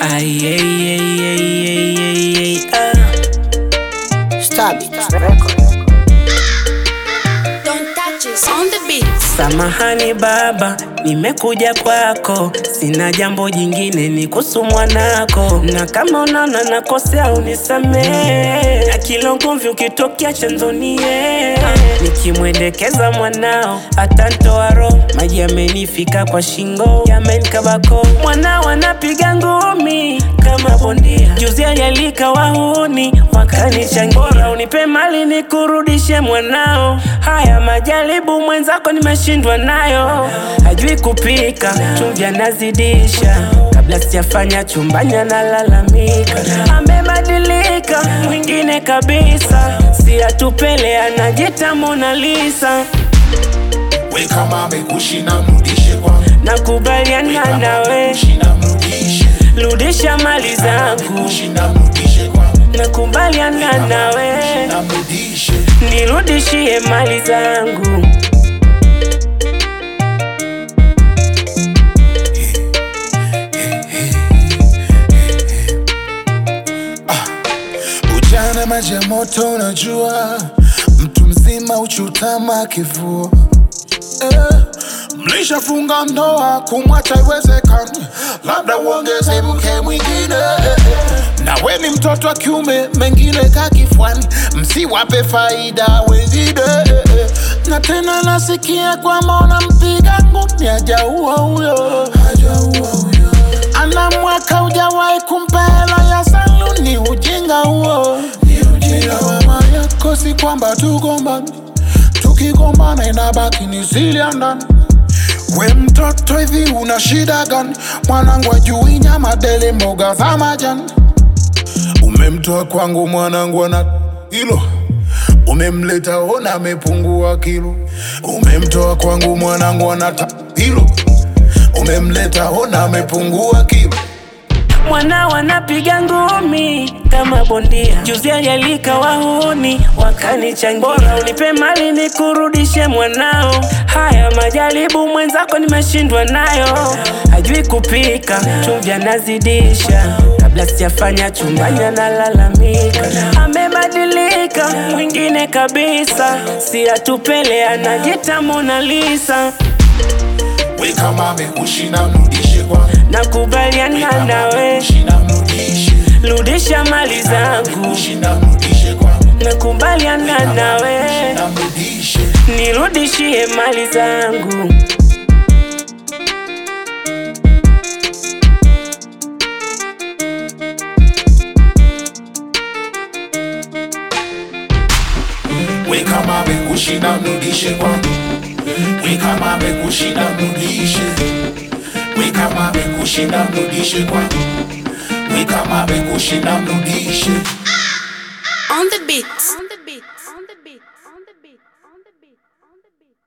Ay, ay, ay, ay, ay, ay, ay, ah. Stab it. Record. Don't touch us on the beat. Samahani baba, nimekuja kwako, sina jambo jingine ni kuhusu mwanako, na kama unaona nakosea unisamehe, na kila ugomvi ukitokea chanzonie, nikimwendekeza mwanao atantoa roho, maji yamenifika kwa shingo, yamenikabako, mwanao anapiga ngumi kama bondia, juzi alialika wahuni wakanichangia, bora unipe mali nikurudishe mwanao, haya majaribu mwenzako nimeshindwa nayo, hajui kupika chumvi anazidisha, kabla sijafanya chumbani analalamika, amebadilika mwingine kabisa, si atupele anajita Mona Lisa, We kama amekushina mrudishe kwangu. nakubaliana Kama nawe, amekushina mrudishe. rudisha mali zangu, Amekushina mrudishe kwangu. nakubaliana nawe, Na mrudishe. nirudishie mali zangu. Ujana maji ya moto unajua, mtu mzima uchutama kivua eh, mlishafunga ndoa, kumwacha iwezekani, labda uongeze mke mwingine eh, eh. nawe ni mtoto wa kiume, mengine kakifwani, msiwape faida wengine eh, eh. na tena nasikia kwamba unampiga ngumi, hajaua huyo, hajaua huyo ana mwaka ujawahi kumpa hela ya saluni, ujinga huo ni ujinga. Mama yako si kwamba tugombani, tukigombana inabaki ni siri ya ndani. We mtoto hivi una shida gani? Mwanangu ajui nyama dele, mboga za majani. Umemtoa kwangu mwanangu ana hilo umemleta ona amepungua kilo. Umemtoa kwangu mwanangu anata hilo umemleta ona amepungua kilo. mwanao anapiga ngumi kama bondia, juzi alialika wahuni wakanichangia, bora unipe mali nikurudishe mwanao. Haya majaribu mwenzako nimeshindwa nayo, hajui kupika chumvi anazidisha, kabla sijafanya chumbani analalamika, amebadilika mwingine kabisa, si atupele anajita Mona Lisa, We kama amekushinda mrudishe kwangu. nakubaliana Kama nawe, amekushinda mrudishe. rudisha mali zangu. Amekushinda mrudishe kwangu. nakubaliana nawe, Na mrudishe. nirudishie mali zangu. We kama amekushinda mrudishe kwangu. We kama amekushinda mrudishe. We kama amekushinda mrudishe kwangu. We kama amekushinda mrudishe. On the beat.